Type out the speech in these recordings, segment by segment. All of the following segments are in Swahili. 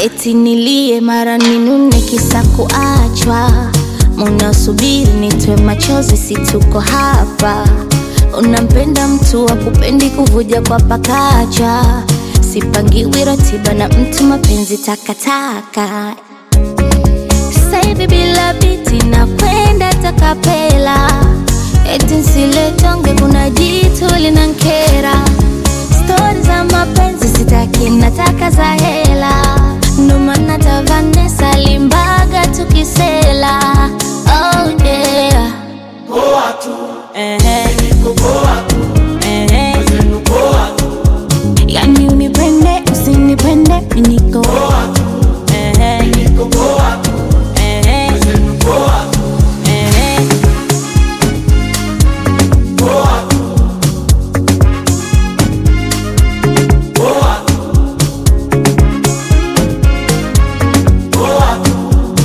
eti nilie mara ninune kisa kuachwa munasubiri nitwe machozi situko hapa unampenda mtu wa kupendi kuvuja kwa pakacha sipangiwi ratiba na mtu mapenzi takataka saivi bila biti na kwenda takapela eti nsiletonge kuna jitu linankera stori za mapenzi sitaki nataka za hela ndo maana tavanesa limbaga tukisela oh yeah. Poa tu, Ehe, niko poa tu, ehe. zenu poa tu, yani unipende usinipende miniko poa tu, Ehe, niko poa tu, ehe, zenu poa tu, ehe. poa tu, poa tu, poa tu,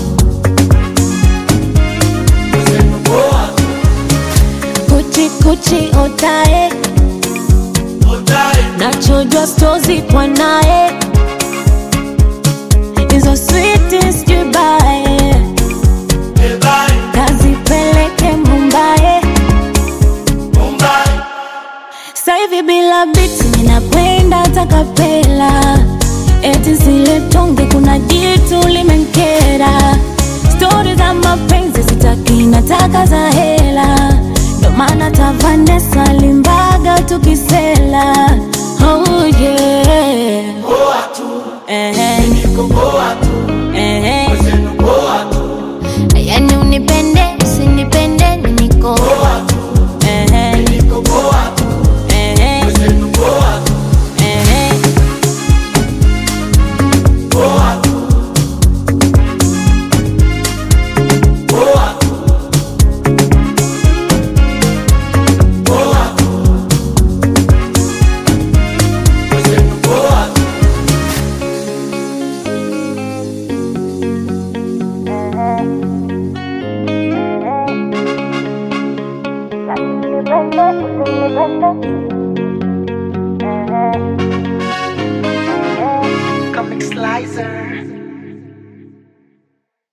zenu poa tu, kuchi kuchi otae otae, nachojwa stozi kwa naye hizo switi sijubae ebae, kazipeleke mumbae Mumbai, saivi bila biti ninakwenda takapela eti zile tonge kuna jitu limenkera stori za mapenzi sitaki nataka za hela ndo maana tavanesa limbaga tukisela oh yeah. poa tu, Ehe, niko poa tu, ehe. zenu poa tu, yani unipende usinipende miniko poa tu, Ehe, niko poa tu, ehe, zenu poa tu, ehe. poa tu, poa tu, poa tu, zenu poa tu. Comic Slicer.